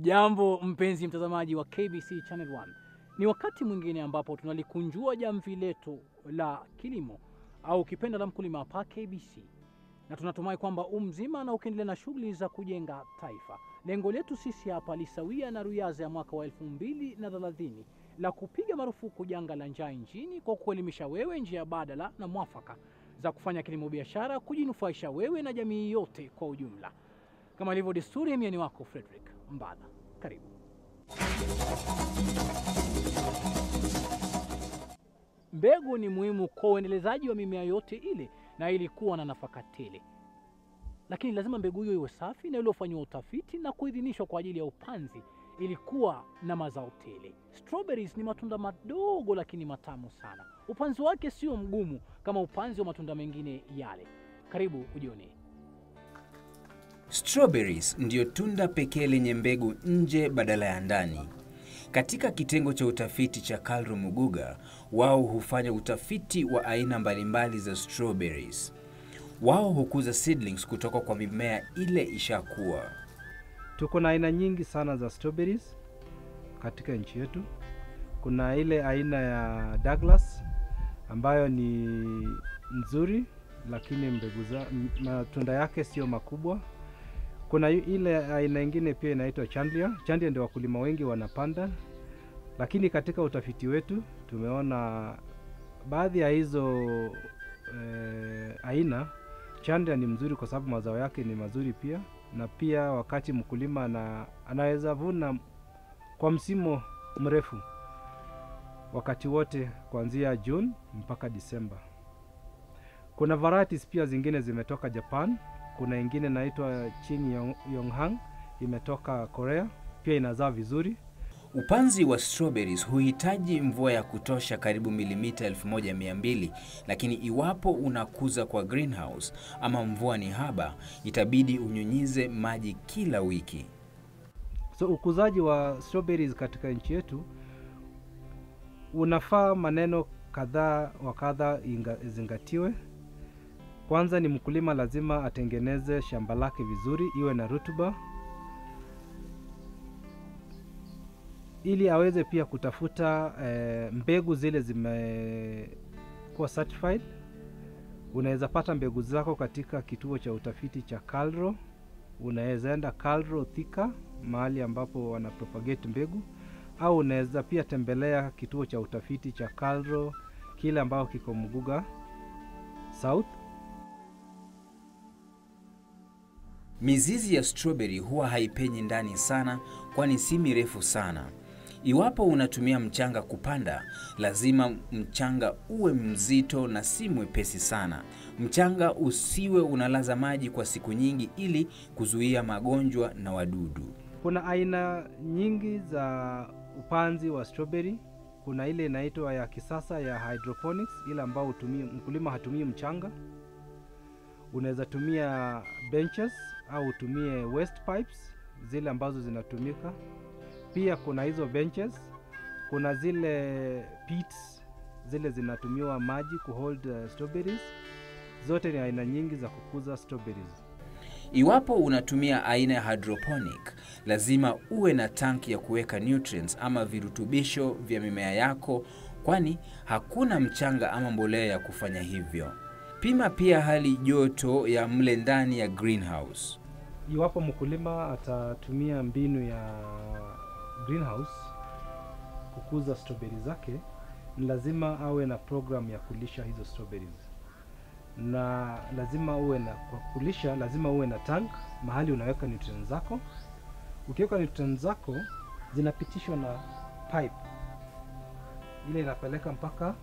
Hujambo mpenzi mtazamaji wa KBC Channel 1. Ni wakati mwingine ambapo tunalikunjua jamvi letu la kilimo au ukipenda la mkulima hapa KBC, na tunatumai kwamba umzima na ukiendelea na shughuli za kujenga taifa. Lengo letu sisi hapa lisawia na ruyaza ya mwaka wa elfu mbili na thelathini la kupiga marufuku janga la njaa nchini kwa kuelimisha wewe njia badala na mwafaka za kufanya kilimo biashara, kujinufaisha wewe na jamii yote kwa ujumla. Kama ilivyo desturi, mimi ni wako Frederick Mbadha. Karibu. Mbegu ni muhimu kwa uendelezaji wa mimea yote ile na ili kuwa na nafaka tele, lakini lazima mbegu hiyo iwe safi na iliyofanyiwa utafiti na kuidhinishwa kwa ajili ya upanzi ili kuwa na mazao tele. Strawberries ni matunda madogo lakini matamu sana. Upanzi wake sio mgumu kama upanzi wa matunda mengine yale. Karibu ujione. Strawberries ndiyo tunda pekee lenye mbegu nje badala ya ndani. Katika kitengo cha utafiti cha Karl Muguga, wao hufanya utafiti wa aina mbalimbali za strawberries. Wao hukuza seedlings kutoka kwa mimea ile ishakuwa. Tuko na aina nyingi sana za strawberries katika nchi yetu. Kuna ile aina ya Douglas ambayo ni nzuri, lakini mbegu za m- matunda yake sio makubwa. Kuna yu- ile aina ingine pia inaitwa Chandler. Chandler ndio wakulima wengi wanapanda, lakini katika utafiti wetu tumeona baadhi ya hizo eh, aina Chandler ni mzuri kwa sababu mazao yake ni mazuri pia, na pia wakati mkulima ana, anaweza vuna kwa msimu mrefu wakati wote kuanzia June mpaka Disemba. Kuna varieties pia zingine zimetoka Japan. Kuna ingine inaitwa Chin Yong, Yonghang imetoka Korea, pia inazaa vizuri. Upanzi wa strawberries huhitaji mvua ya kutosha karibu milimita 1200, lakini iwapo unakuza kwa greenhouse ama mvua ni haba, itabidi unyunyize maji kila wiki. So ukuzaji wa strawberries katika nchi yetu unafaa maneno kadhaa wa kadha inga- izingatiwe. Kwanza ni mkulima lazima atengeneze shamba lake vizuri, iwe na rutuba, ili aweze pia kutafuta eh, mbegu zile zimekuwa certified. Unaweza pata mbegu zako katika kituo cha utafiti cha KALRO. Unaweza enda KALRO Thika, mahali ambapo wana propagate mbegu, au unaweza pia tembelea kituo cha utafiti cha KALRO kile ambao kiko Muguga South. Mizizi ya strawberry huwa haipenyi ndani sana, kwani si mirefu sana. Iwapo unatumia mchanga kupanda, lazima mchanga uwe mzito na si mwepesi sana. Mchanga usiwe unalaza maji kwa siku nyingi ili kuzuia magonjwa na wadudu. Kuna aina nyingi za upanzi wa strawberry. Kuna ile inaitwa ya kisasa ya hydroponics, ile ambao hutumii mkulima hatumii mchanga. Unaweza tumia benches au utumie waste pipes zile ambazo zinatumika. Pia kuna hizo benches, kuna zile pits zile zinatumiwa maji kuhold uh, strawberries. Zote ni aina nyingi za kukuza strawberries. Iwapo unatumia aina ya hydroponic, lazima uwe na tanki ya kuweka nutrients ama virutubisho vya mimea yako, kwani hakuna mchanga ama mbolea ya kufanya hivyo. Pima pia hali joto ya mle ndani ya greenhouse. Iwapo mkulima atatumia mbinu ya greenhouse kukuza strawberry zake, ni lazima awe na program ya kulisha hizo strawberries, na lazima uwe na kwa kulisha, lazima uwe na tank mahali unaweka nutrients zako. Ukiweka nutrients zako zinapitishwa na pipe ile inapeleka mpaka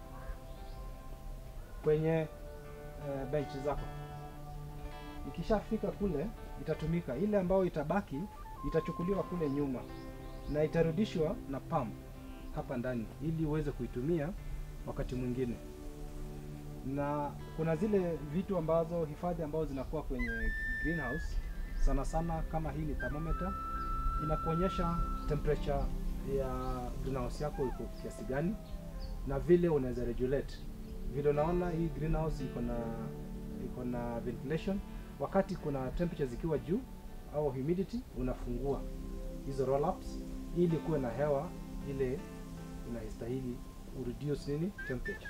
kwenye uh, bench zako ikishafika kule itatumika. Ile ambayo itabaki itachukuliwa kule nyuma na itarudishwa na pump hapa ndani, ili uweze kuitumia wakati mwingine. Na kuna zile vitu ambazo hifadhi ambazo zinakuwa kwenye greenhouse, sana sana kama hii ni thermometer, inakuonyesha temperature ya greenhouse yako iko kiasi gani na vile unaweza regulate. Vile unaona hii greenhouse iko na iko na ventilation wakati kuna temperature zikiwa juu au humidity unafungua hizo roll ups ili kuwe na hewa ile inastahili ureduce nini temperature.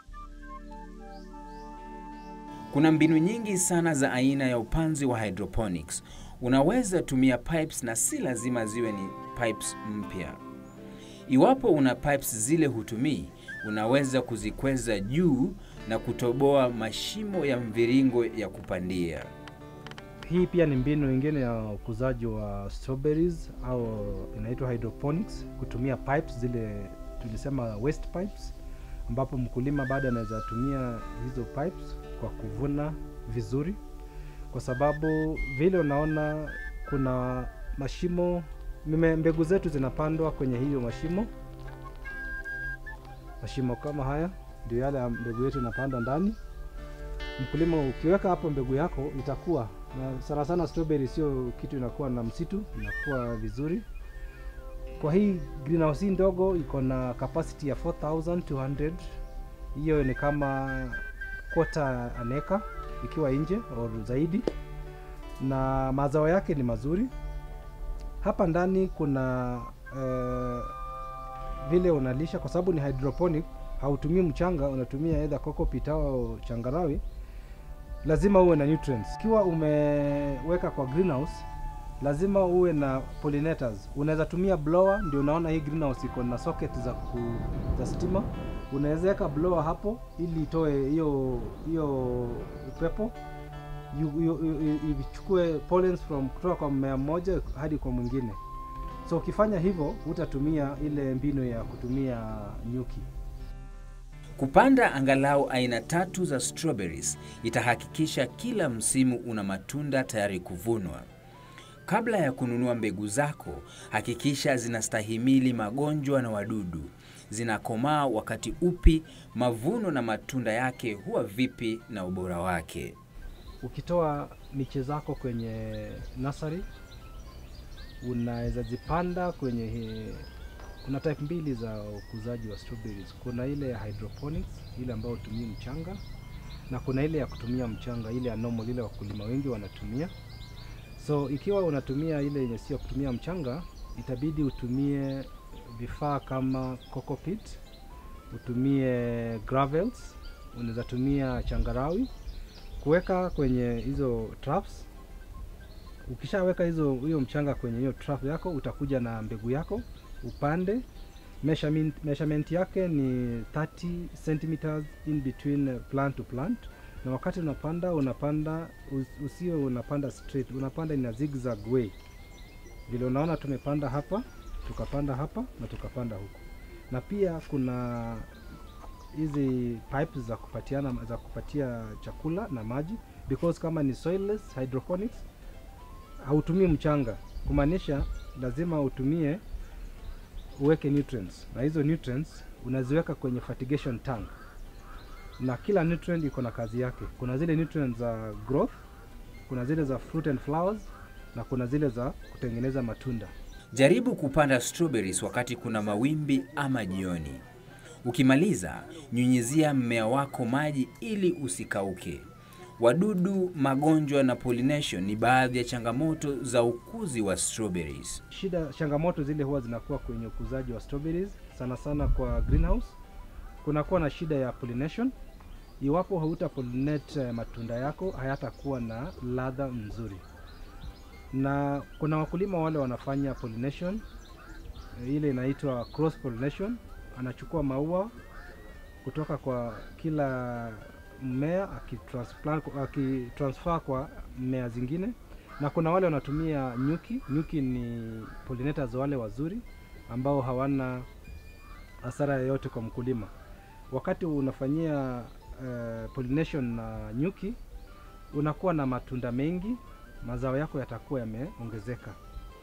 Kuna mbinu nyingi sana za aina ya upanzi wa hydroponics. Unaweza tumia pipes na si lazima ziwe ni pipes mpya. Iwapo una pipes zile hutumii, unaweza kuzikweza juu na kutoboa mashimo ya mviringo ya kupandia. Hii pia ni mbinu nyingine ya ukuzaji wa strawberries au inaitwa hydroponics, kutumia pipes zile tulisema waste pipes, ambapo mkulima bado anaweza tumia hizo pipes kwa kuvuna vizuri, kwa sababu vile unaona kuna mashimo, mime- mbegu zetu zinapandwa kwenye hiyo mashimo. Mashimo kama haya ndio yale ya mbegu yetu inapandwa ndani. Mkulima ukiweka hapo mbegu yako itakuwa na sana sana strawberry sio kitu inakuwa na msitu, inakuwa vizuri. Kwa hii greenhouse hii ndogo iko na capacity ya 4200 hiyo ni kama quarter an acre ikiwa nje au zaidi, na mazao yake ni mazuri. Hapa ndani kuna eh, vile unalisha, kwa sababu ni hydroponic, hautumii mchanga, unatumia either cocopeat au changarawi lazima uwe na nutrients. Ikiwa umeweka kwa greenhouse, lazima uwe na pollinators. Unaweza tumia blower, ndio unaona hii greenhouse iko na socket za ku, za stima. Unaweza weka blower hapo ili itoe hiyo hiyo upepo yu- yu- yu- yu- ichukue pollens from kutoka kwa mmea mmoja hadi kwa mwingine. So ukifanya hivyo, utatumia ile mbinu ya kutumia nyuki. Kupanda angalau aina tatu za strawberries itahakikisha kila msimu una matunda tayari kuvunwa. Kabla ya kununua mbegu zako, hakikisha zinastahimili magonjwa na wadudu, zinakomaa wakati upi, mavuno na matunda yake huwa vipi na ubora wake. ukitoa miche zako kwenye nursery unaweza zipanda kwenye he, kuna type mbili za ukuzaji wa strawberries. Kuna ile ya hydroponics, ile ambayo hutumii mchanga, na kuna ile ya kutumia mchanga, ile ya normal, ile wakulima wengi wanatumia. So ikiwa unatumia ile yenye sio kutumia mchanga, itabidi utumie vifaa kama cocopeat, utumie gravels, unaweza tumia changarawi kuweka kwenye hizo traps. Ukishaweka hizo hiyo mchanga kwenye hiyo trap yako, utakuja na mbegu yako upande. Measurement, measurement yake ni 30 centimeters in between plant to plant, na wakati unapanda unapanda us- usio unapanda straight, unapanda in a zigzag way. Vile unaona tumepanda hapa, tukapanda hapa na tukapanda huku, na pia kuna hizi pipes za kupatiana za kupatia chakula na maji because kama ni soilless hydroponics hautumii mchanga kumaanisha lazima utumie uweke nutrients na hizo nutrients unaziweka kwenye fertigation tank na kila nutrient iko na kazi yake kuna zile nutrients za growth kuna zile za fruit and flowers na kuna zile za kutengeneza matunda Jaribu kupanda strawberries wakati kuna mawimbi ama jioni. Ukimaliza, nyunyizia mmea wako maji ili usikauke. Wadudu, magonjwa na pollination ni baadhi ya changamoto za ukuzi wa strawberries. shida changamoto zile huwa zinakuwa kwenye ukuzaji wa strawberries sana sana kwa greenhouse kunakuwa na shida ya pollination iwapo hauta pollinate eh, matunda yako hayatakuwa na ladha nzuri na kuna wakulima wale wanafanya pollination eh, ile inaitwa cross pollination anachukua maua kutoka kwa kila mmea akitransplant- akitransfer kwa mmea zingine na kuna wale wanatumia nyuki. Nyuki ni pollinators wale wazuri ambao hawana hasara yoyote kwa mkulima. Wakati unafanyia uh, pollination na nyuki, unakuwa na matunda mengi, mazao yako yatakuwa yameongezeka.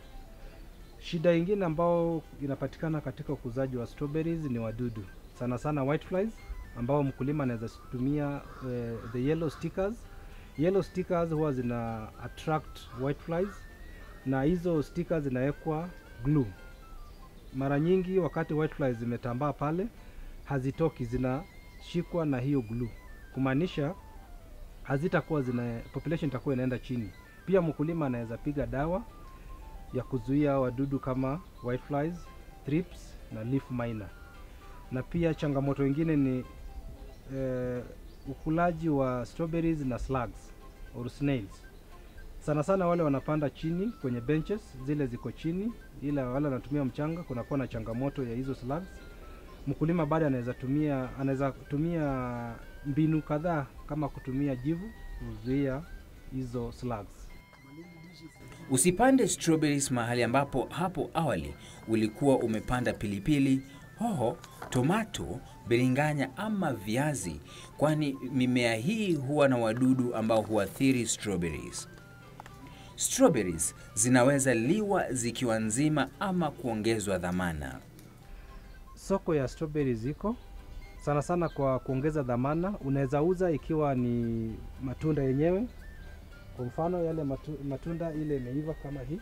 Shida ingine ambao inapatikana katika ukuzaji wa strawberries ni wadudu, sana sana whiteflies ambao mkulima anaweza tumia uh, the yellow stickers yellow stickers huwa zina attract whiteflies na hizo stickers zinawekwa glue. Mara nyingi wakati whiteflies zimetambaa pale hazitoki, zinashikwa na hiyo glue, kumaanisha hazitakuwa zina population itakuwa inaenda chini. Pia mkulima anaweza piga dawa ya kuzuia wadudu kama whiteflies, thrips na leaf miner. Na pia changamoto ingine ni eh, ukulaji wa strawberries na slugs or snails. Sana sana wale wanapanda chini kwenye benches zile ziko chini, ila wale wanatumia mchanga, kunakuwa na changamoto ya hizo slugs. Mkulima bado anaweza tumia anaweza tumia mbinu kadhaa kama kutumia jivu kuzuia hizo slugs. Usipande strawberries mahali ambapo hapo awali ulikuwa umepanda pilipili, hoho, tomato, biringanya ama viazi, kwani mimea hii huwa na wadudu ambao huathiri strawberries. Strawberries zinaweza liwa zikiwa nzima ama kuongezwa dhamana. Soko ya strawberries iko sana sana kwa kuongeza dhamana. Unaweza uza ikiwa ni matunda yenyewe, kwa mfano yale matu, matunda ile imeiva kama hii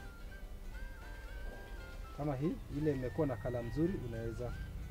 kama hii ile imekuwa na kala mzuri, unaweza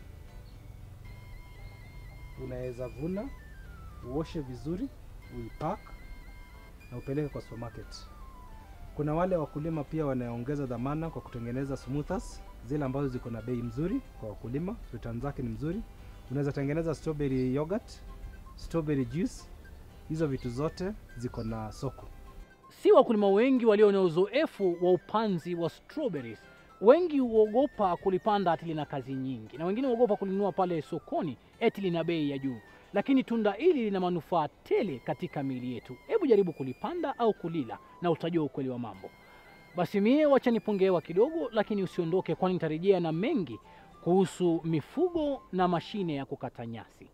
unaweza vuna uoshe vizuri, uipack na upeleke kwa supermarket. Kuna wale wakulima pia wanaongeza dhamana kwa kutengeneza smoothers zile ambazo ziko na bei mzuri kwa wakulima, return zake ni mzuri. Unaweza tengeneza strawberry yogurt, strawberry juice, hizo vitu zote ziko na soko. Si wakulima wengi walio na uzoefu wa upanzi wa strawberries. Wengi huogopa kulipanda ati lina kazi nyingi, na wengine huogopa kulinunua pale sokoni eti lina bei ya juu, lakini tunda hili lina manufaa tele katika miili yetu. Hebu jaribu kulipanda au kulila na utajua ukweli wa mambo. Basi mie wacha nipongewa kidogo, lakini usiondoke, kwani nitarejea na mengi kuhusu mifugo na mashine ya kukata nyasi.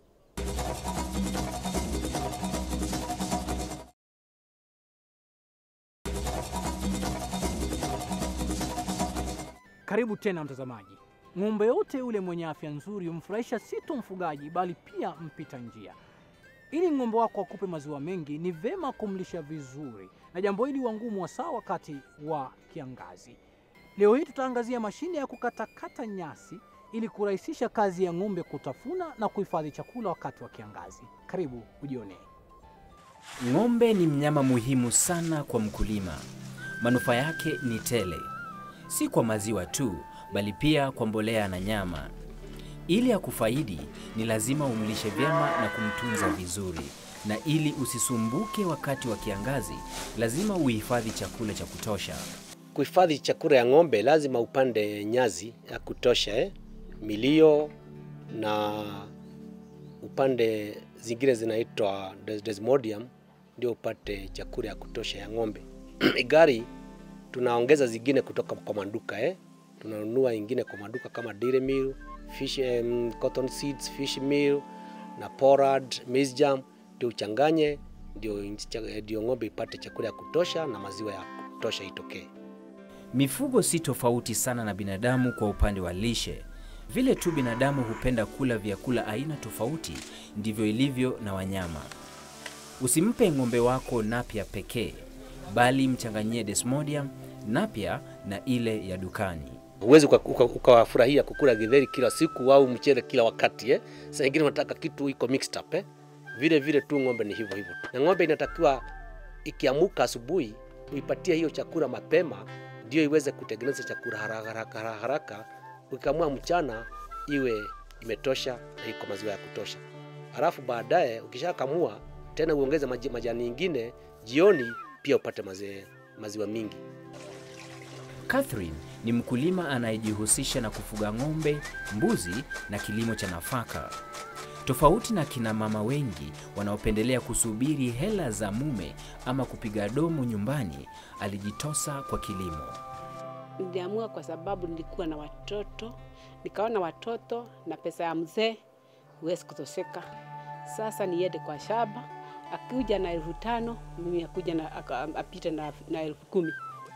Karibu tena mtazamaji. Ng'ombe yote yule mwenye afya nzuri humfurahisha si tu mfugaji, bali pia mpita njia. Ili ng'ombe wako akupe maziwa mengi, ni vema kumlisha vizuri, na jambo hili huwa ngumu hasa wakati wa kiangazi. Leo hii tutaangazia mashine ya kukatakata nyasi ili kurahisisha kazi ya ng'ombe kutafuna na kuhifadhi chakula wakati wa kiangazi. Karibu ujionee. Ng'ombe ni mnyama muhimu sana kwa mkulima. Manufaa yake ni tele, si kwa maziwa tu, bali pia kwa mbolea na nyama. Ili akufaidi, ni lazima umlishe vyema na kumtunza vizuri, na ili usisumbuke wakati wa kiangazi, lazima uhifadhi chakula cha kutosha. Kuhifadhi chakula ya ng'ombe lazima upande nyazi ya kutosha eh? milio na upande zingine zinaitwa des- desmodium ndio upate chakula ya kutosha ya ng'ombe. Gari tunaongeza zingine kutoka kwa maduka eh? tunanunua ingine kwa maduka kama dairy meal, fish, um, cotton seeds, fish meal na porad, maize germ ndio uchanganye ndio inchi- ndio ng'ombe ipate chakula ya kutosha na maziwa ya kutosha itokee. Mifugo si tofauti sana na binadamu kwa upande wa lishe. Vile tu binadamu hupenda kula vyakula aina tofauti, ndivyo ilivyo na wanyama. Usimpe ng'ombe wako napia pekee, bali mchanganyie desmodium, napia na ile ya dukani. Huwezi uka- uka- ukawafurahia kukula githeri kila siku au mchele kila wakati eh? Saa ingine unataka kitu iko mixed up eh? Vile vile tu ng'ombe ni hivyo hivyo, na ng'ombe inatakiwa ikiamuka asubuhi uipatie hiyo chakula mapema, ndio iweze kutengeneza chakula haraka haraka haraka, haraka. Ukiamua mchana iwe imetosha na iko maziwa ya kutosha, halafu baadaye ukishakamua tena uongeze maji- majani ingine, jioni pia upate maziwa, maziwa mingi. Catherine ni mkulima anayejihusisha na kufuga ng'ombe, mbuzi na kilimo cha nafaka. Tofauti na kina mama wengi wanaopendelea kusubiri hela za mume ama kupiga domo nyumbani, alijitosa kwa kilimo. Niliamua kwa sababu nilikuwa na watoto, nikaona watoto na pesa ya mzee huwezi kutoseka. Sasa niende kwa shamba, akuja na elfu tano mimi akuja na aka- apite na, na elfu kumi.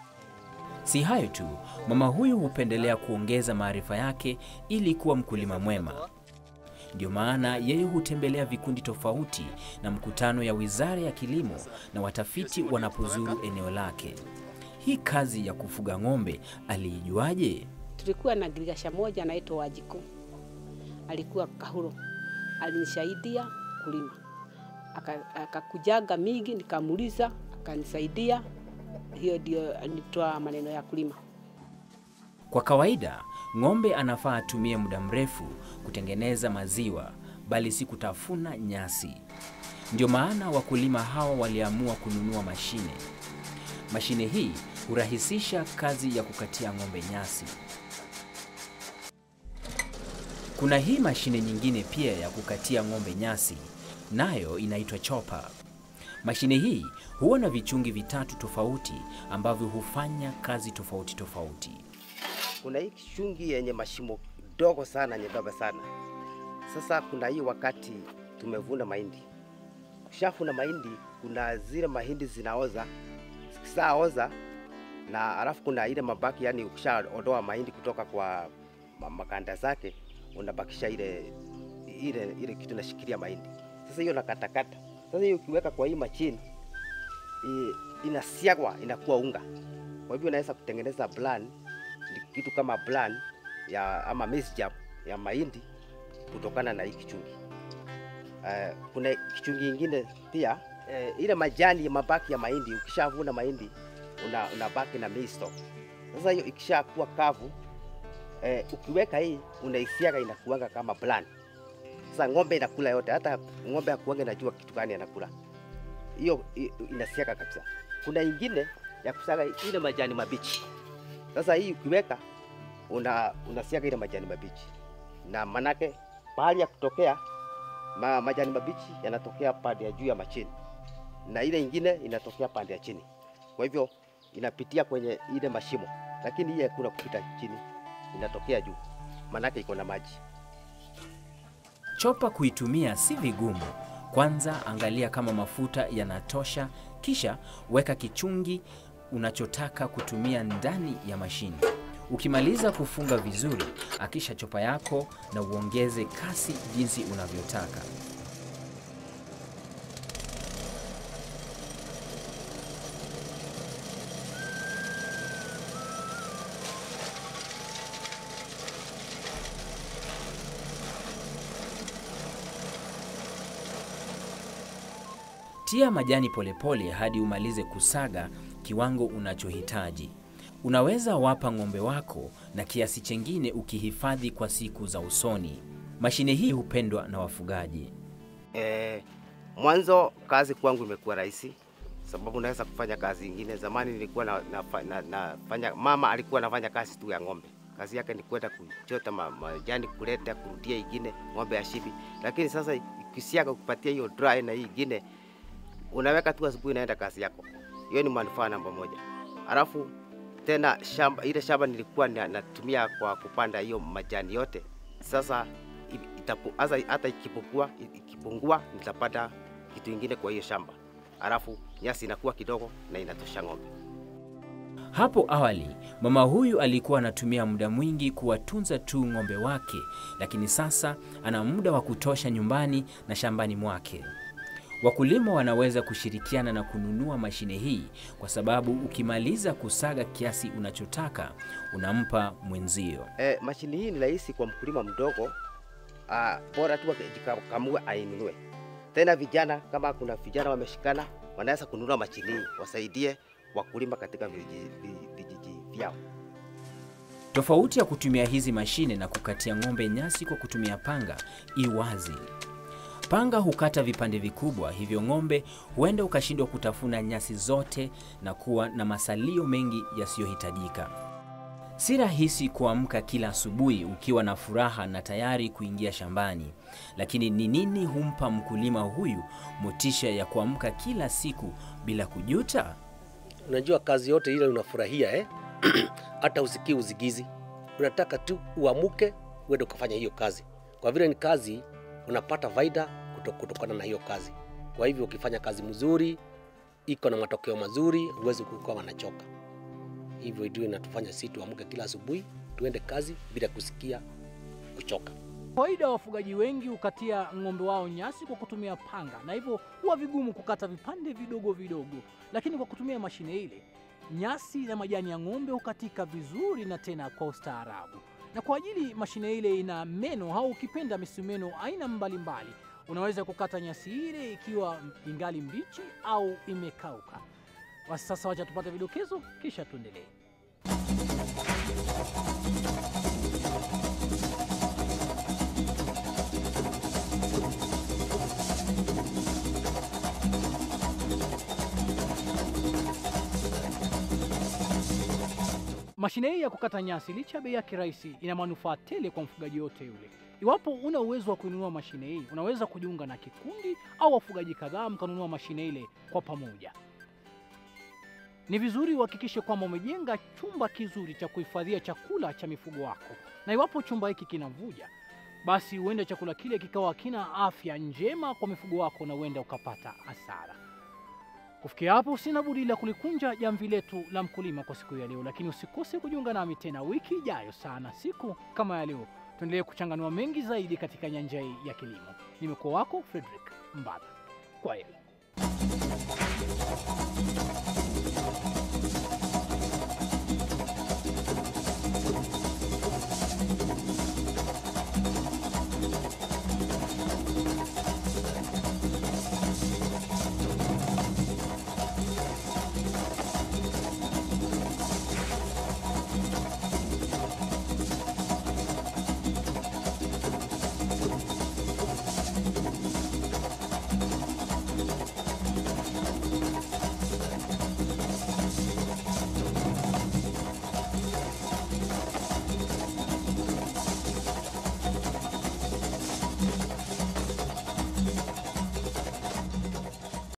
Si hayo tu, mama huyu hupendelea kuongeza maarifa yake ili kuwa mkulima mwema. Ndio maana yeye hutembelea vikundi tofauti na mkutano ya Wizara ya Kilimo na watafiti wanapozuru eneo lake. Hii kazi ya kufuga ng'ombe aliijuaje? Tulikuwa na girigasha moja anaitwa Wajiko, alikuwa Kahuro, alinisaidia kulima, Aka- akakujaga mingi, nikamuliza, akanisaidia hiyo ndio nitoa maneno ya kulima. Kwa kawaida, ng'ombe anafaa atumie muda mrefu kutengeneza maziwa, bali si kutafuna nyasi. Ndio maana wakulima hawa waliamua kununua mashine. Mashine hii hurahisisha kazi ya kukatia ng'ombe nyasi. Kuna hii mashine nyingine pia ya kukatia ng'ombe nyasi, nayo inaitwa chopa. Mashine hii huwa na vichungi vitatu tofauti ambavyo hufanya kazi tofauti tofauti. kuna hii kichungi yenye mashimo dogo sana nyembamba sana. Sasa kuna hii wakati tumevuna mahindi, ukishafuna mahindi, kuna zile mahindi zinaoza, zikishaoza na alafu kuna ile mabaki, yani ukishaondoa mahindi kutoka kwa ma- makanda zake, unabakisha ile ile ile kitu inashikilia mahindi. Sasa hiyo nakatakata. Sasa hiyo ukiweka kwa hii machine i- inasiagwa inakuwa unga. Kwa hivyo unaweza kutengeneza bland ni kitu kama bland ya ama maize jam ya mahindi kutokana na hii kichungi. Uh, kuna kichungi ingine pia uh, ile majani mabaki ya mahindi, ukishavuna mahindi una, unabaki na maize stalk. Sasa hiyo ikishakuwa kavu uh, ukiweka hii unaisiaga inakuanga kama bland. Sasa ng'ombe inakula yote, hata ng'ombe hakuanga inajua kitu gani anakula. Hiyo i- inasiaga kabisa. Kuna ingine ya kusaga ile majani mabichi. Sasa hii ukiweka una unasiaga ile majani mabichi, na manake pahali ya kutokea ma, majani mabichi yanatokea pande ya juu ya machini na ile ingine inatokea pande ya chini. Kwa hivyo inapitia kwenye ile mashimo, lakini hii hakuna kupita chini, inatokea juu, manake iko na maji. Chopa kuitumia si vigumu. Kwanza angalia kama mafuta yanatosha, kisha weka kichungi unachotaka kutumia ndani ya mashine. Ukimaliza kufunga vizuri, akisha chopa yako na uongeze kasi jinsi unavyotaka. Tia majani polepole hadi umalize kusaga kiwango unachohitaji. Unaweza wapa ng'ombe wako na kiasi chengine ukihifadhi kwa siku za usoni. Mashine hii hupendwa na wafugaji. Eh, mwanzo kazi kwangu imekuwa rahisi sababu naweza kufanya kazi ingine. Zamani nilikuwa na, na, na, nafanya, mama alikuwa anafanya kazi tu ya ng'ombe. Kazi yake ni kwenda kuchota ma- majani kuleta kurudia ingine ng'ombe ya shibi, lakini sasa ikisiaga kupatia hiyo dry na hii ingine unaweka tu asubuhi, naenda kazi yako. Hiyo ni manufaa namba moja. Alafu tena shamba, ile shamba nilikuwa na- natumia kwa kupanda hiyo majani yote, sasa i- itapu, hasa hata ikipungua ikipungua nitapata kitu ingine kwa hiyo shamba, alafu nyasi inakuwa kidogo na inatosha ng'ombe. Hapo awali mama huyu alikuwa anatumia muda mwingi kuwatunza tu ng'ombe wake, lakini sasa ana muda wa kutosha nyumbani na shambani mwake. Wakulima wanaweza kushirikiana na kununua mashine hii kwa sababu ukimaliza kusaga kiasi unachotaka unampa mwenzio. E, mashini hii ni rahisi kwa mkulima mdogo, ah, bora tu akijikamue ainunue. Tena vijana, kama kuna vijana wameshikana, wanaweza kununua mashini hii wasaidie wakulima katika vijiji vi- vijiji vyao. Tofauti ya kutumia hizi mashine na kukatia ng'ombe nyasi kwa kutumia panga i wazi. Panga hukata vipande vikubwa, hivyo ng'ombe huenda ukashindwa kutafuna nyasi zote na kuwa na masalio mengi yasiyohitajika. Si rahisi kuamka kila asubuhi ukiwa na furaha na tayari kuingia shambani, lakini ni nini humpa mkulima huyu motisha ya kuamka kila siku bila kujuta? Unajua kazi yote ile unafurahia eh? hata usikii uzigizi, unataka tu uamuke uende ukafanya hiyo kazi. Kwa vile ni kazi, unapata faida kuto- kutokana na hiyo kazi. Kwa hivyo ukifanya kazi mzuri, iko na matokeo mazuri, huwezi kuwa wanachoka. Hivyo ndio inatufanya sisi tuamuke kila asubuhi, tuende kazi bila kusikia kuchoka. Kawaida wafugaji wengi hukatia ng'ombe wao nyasi kwa kutumia panga, na hivyo huwa vigumu kukata vipande vidogo vidogo, lakini kwa kutumia mashine ile nyasi na majani ya ng'ombe hukatika vizuri na tena kwa ustaarabu. Na kwa ajili mashine ile ina meno au ukipenda misumeno aina mbalimbali, unaweza kukata nyasi ile ikiwa ingali mbichi au imekauka. Basi sasa wacha tupate vidokezo, kisha tuendelee. Mashine hii ya kukata nyasi licha ya bei yake rahisi, ina manufaa tele kwa mfugaji yote yule. Iwapo una uwezo wa kuinunua mashine hii, unaweza kujiunga na kikundi au wafugaji kadhaa mkanunua mashine ile kwa pamoja. Ni vizuri uhakikishe kwamba umejenga chumba kizuri cha kuhifadhia chakula cha mifugo wako, na iwapo chumba hiki kinavuja, basi huenda chakula kile kikawa hakina afya njema kwa mifugo wako na huenda ukapata hasara. Kufikia hapo, sina budi la kulikunja jamvi letu la mkulima kwa siku ya leo, lakini usikose kujiunga nami tena wiki ijayo sana siku kama ya leo, tuendelee kuchanganua mengi zaidi katika nyanja hii ya kilimo. Nimekuwa wako Frederick Mbaba, kwa heri.